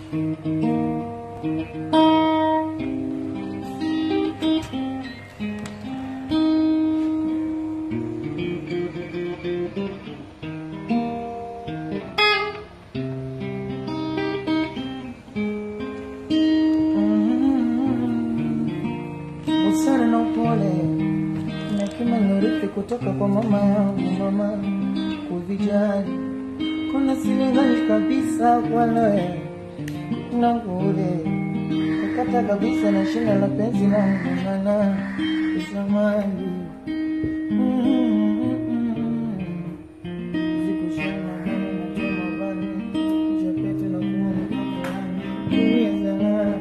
busara na upole na hekima nurithi kutoka kwa mama yangu mama kuvijali kuna silingani kabisa kwale nangule kukata kabisa na shina la penzi langu mana zamani zikushana mama na choma bani japetu na kuwa mtoto wangu dunia zanaa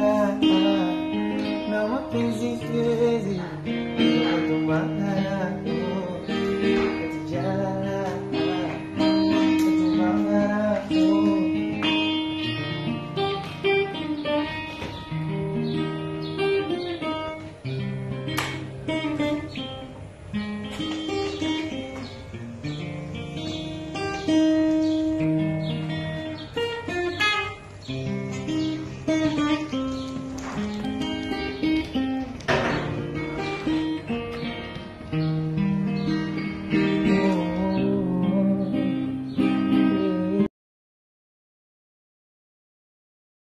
na mapenzi siwezi kutombana